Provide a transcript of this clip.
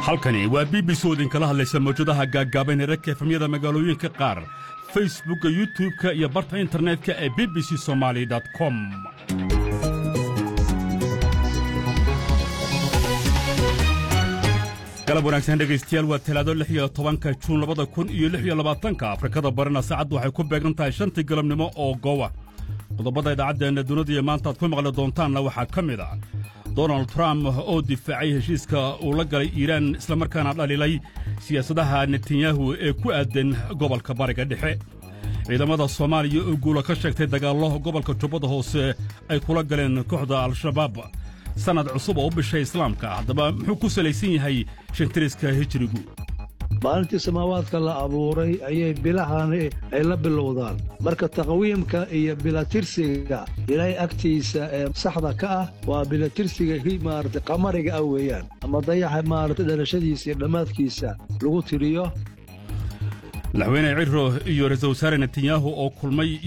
halkani waa b b c oo idinkala hadlaysa mawjadaha gaaggaaban ee ragka efamyada magaalooyinka qaar facebookka youtub-ka iyo barta internetka ee b b c somaali com galab wanaagsan dhegaystayaal waa talaado lix iyo tobanka juun labada kun iyo lix iyo labaatanka afrikada barina saacaddu waxay ku beegan tahay shantii galabnimo oo goowa qodobada idaacaddeenna dunidaiyo maanta aad ku maqli doontaanna waxaa ka mid a donald trump oo difaacay heshiiska uu la galay iiraan islamarkaana dhalilay siyaasadaha netanyahu ee ku aadan gobolka bariga dhexe ciidamada soomaaliya oo guula ka sheegtay dagaallo gobolka jubbada hoose ay kula galeen kooxda al-shabaab sannad cusub oo u bishay islaamka haddaba muxuu ku salaysan yahay shantiriska hijirigu maalintii samaawaadka la abuuray ayay bilahani ay la bilowdaan marka taqwiimka iyo bilatirsiga ilaahay agtiisa ee saxda ka ah waa bilatirsiga maarata qamariga ah weeyaan ama dayaxa maarata dhalashadiisa iyo dhammaadkiisa lagu tiriyo madaxweyne ciro iyo ra-isul wasaare netanyahu oo kulmay